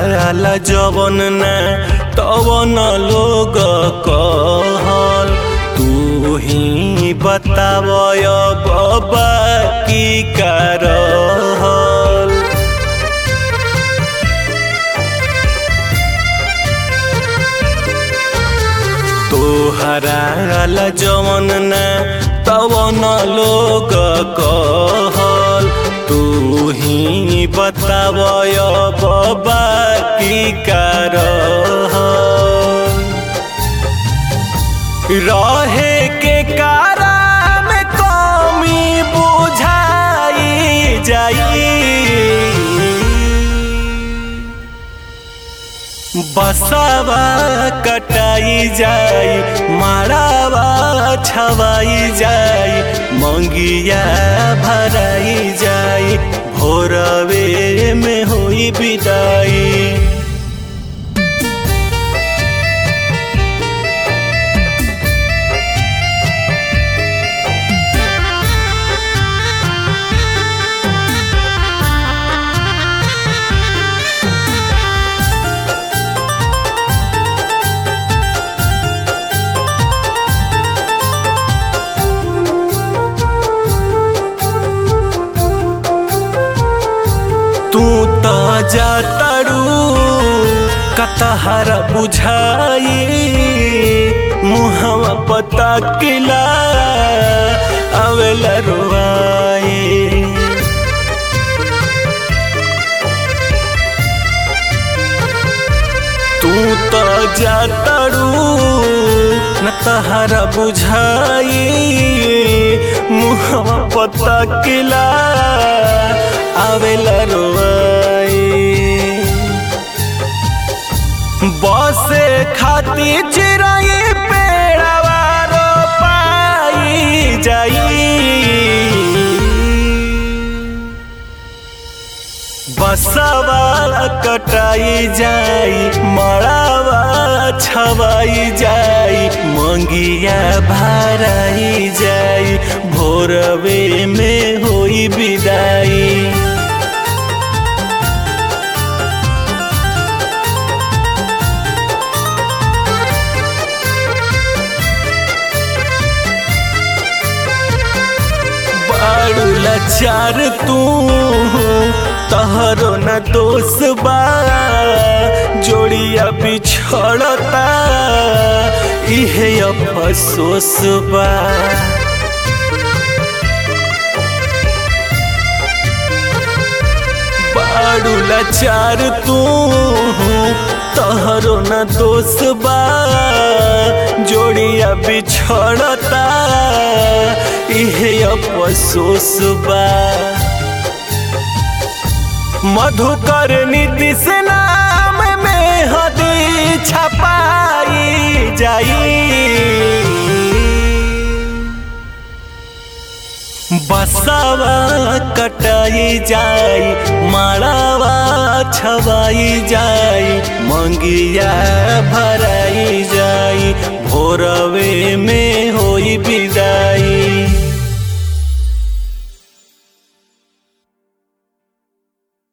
ला जवन न तवन लोग कहल तू ही बतावय बाबा की करहल तोहरा ला जवन न तवन लोग कहल तू ही बतावय बाबा की करहल रहे के कारा में कमी बुझाई जाई बसावा कटाई जाई मारावा छवाई जाई मंगिया भराई जाई भोरवे में होई विदाई तू त जातरू कतहर बुझाई मुहवा पता किला अवेला रुआई तू त जातरू न तहरा बुझाई मुहवा पता किला आवेला रोवाई बसे खाती चिराई पेड़ावा रोपाई जाई बसवा कटाई जाई मड़ावा छवाई जाई मंगिया भराई जाई भोरवे में होई विदाई बाड़ू लाचार तू तहरो न दोष बा जोड़िया बिछड़ता इहे अफसोस बा बाड़ू लाचार तू तहरो न दोष बा जोड़िया बिछड़ता इहे अफसोस बा मधुकर नीतीश नाम में हदी छपाई जाई बसावा कटाई जाई माड़ावा छवाई जाई मंगिया भराई जाई भोरवे में होई विदाई